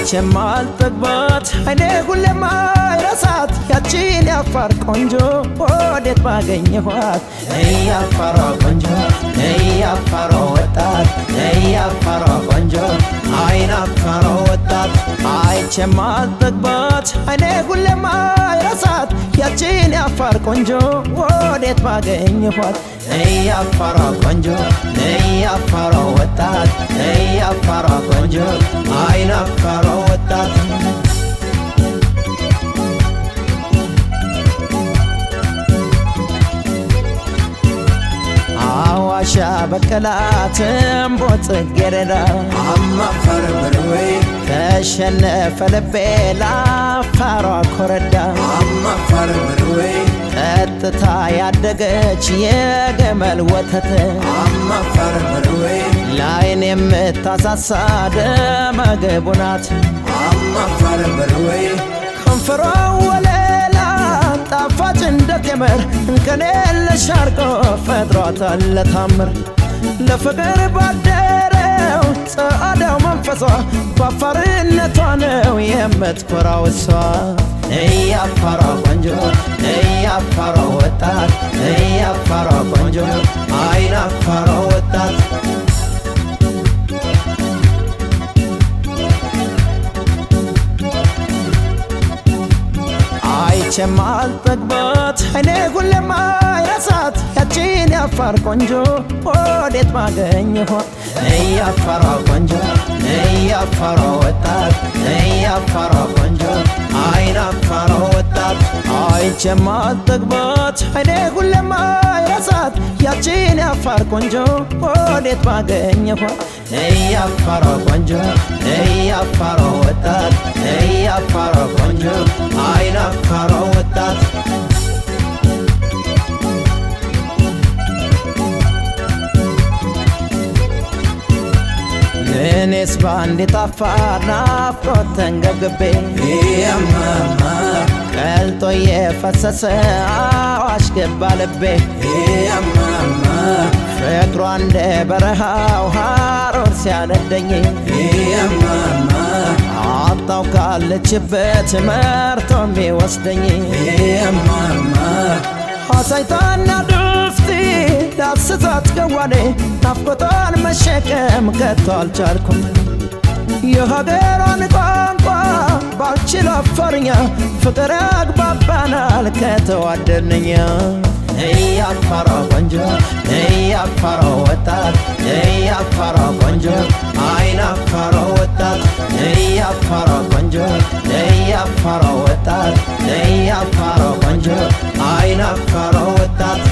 አይቼም አልጠግባት አይኔ ሁሌም አይረሳት ያቺን ያፋር ቆንጆ ወዴት ባገኘኋት ያፋሯ ቆንጆ ያፋሯ ወጣት ያፋሯ ቆንጆ አይን አፋሯ ወጣት አይቼም አልጠግባት አይኔ ሁሌም አይረሳት ያቺን ያፋር ቆንጆ ወዴት ባገኘኋት ያፋሯ ቆንጆ ያፋሯ ወጣት ያፋሯ ቆንጆ አይን አፋሯ ወጣት አዋሻ በቀላት እምቦ ጽጌረዳ አማፈር በርዌ ተሸነፈ ልቤ ላፋሯ ኮረዳ አማፈር በርዌ ጠጥታ ያደገች የገመል ወተት አማፈር በርዌ ላይን የምታሳሳ ደመግቡ ናት አማፈር በርዌ ከንፈሯ ወለላ ጣፋጭ እንደ ቴምር እንከን የለሽ አርጎ ፈጥሯታል ለታምር ለፍቅር ባደረው ጸአዳው መንፈሷ በአፋርነቷ ነው የምትኮራው እሷ እያፋሯ ቆንጆ እያፋሯ ወጣት እያፋሯ ቆንጆ አይን አፋሯ ወጣት አይቼም አልጠግባት አይኔ ሁሌም አይረሳት ያቺን ያፋር ቆንጆ ወዴት ባገኘኋት እያፋሯ ቆንጆ እያፋሯ ወጣት እያፋሯ ቆንጆ አይን አፋሯ ወጣት አይቼም አልጠግባት አይኔ ሁሌም አይረሳት ያቺን ያፋር ቆንጆ ወዴት ባገኘኋት እያፋሯ ቆንጆ እያፋሯ ወጣት እያፋሯ ቆንጆ አይን አፋሯ ወጣት እኔስ በአንድ የጣፋር ናፍቆት ተንገብግቤ ያማማ ቀልጦ የፈሰሰ አዋሽ ገባ ልቤ ያማማ ፍቅሯ እንደ በረሃው ሐሩር ሲያነደኝ ያማማ አጣው ካለችበት መርቶ የሚወስደኝ ያማማ አሳይታና ዱፍቲ ዳስሳት ገዋኔ ናፍቆቷን መሸከም ከቶ አልቻልኩም የሀገሯን ቋንቋ ባልችል አፋርኛ ፍቅር ያግባባናል ከተዋደድንኛ እያፋሯ ቆንጆ እያፋሯ ወጣት እያፋሯ ቆንጆ አይን አፋሯ ወጣት እያፋሯ ቆንጆ እያፋሯ ወጣት እያፋሯ ቆንጆ አይን አፋሯ ወጣት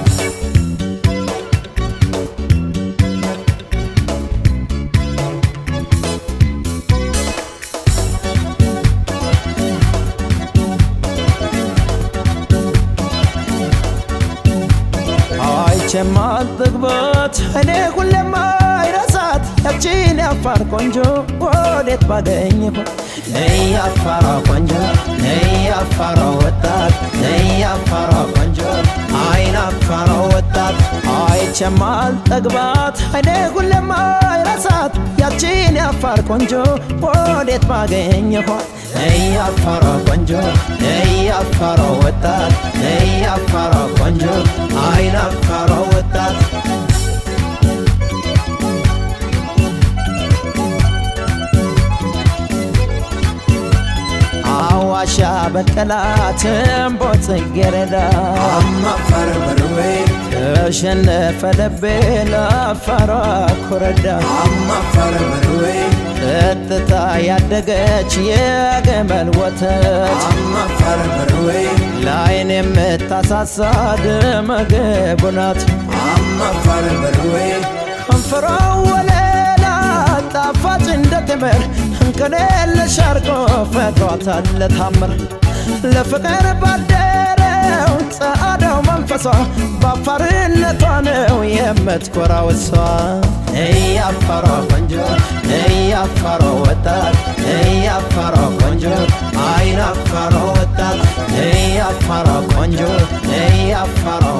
አይቼም አልጠግባት እኔ ሁሌም አይረሳት ያቺን ያፋር ቆንጆ ወዴት ባገኘኋት እያፋሯ ቆንጆ እያፋሯ ወጣት እያፋሯ ቆንጆ አይን አፋሯ ወጣት አይቼም አልጠግባት እኔ ሁሌም አይረሳት ያቺን ያፋር ቆንጆ ወዴት ባገኘኋት እያፋሯ ቆንጆ እያፋሯ ወጣት እያፋሯ ቆንጆ አይን አፋሯ ወጣት አዋሻ በቀላት እምቦ ጽጌረዳ አማፈር በርዌ ተሸነፈ ልቤ ለአፋሯ ኮረዳ አማፈር በርዌ ጠጥታ ያደገች የገመል ወተት አማፈር በርዌ ላይን የምታሳሳ ደመግቡ ናት አማፈር በርዌ ከንፈሯ ወለላ ጣፋጭ እንደ ቴምር እንከን የለሽ አርጎ ፈጥሯታል ለታምር ለፍቅር ባደረው ጸአዳው መንፈሷ በአፋርነቷ ነው የምትኮራው እሷ እያፋሯ ቆንጆ እያፋሯ ወጣት እያፋሯ ቆንጆ አይን አፋሯ ወጣት እያፋሯ ቆንጆ እያፋሯ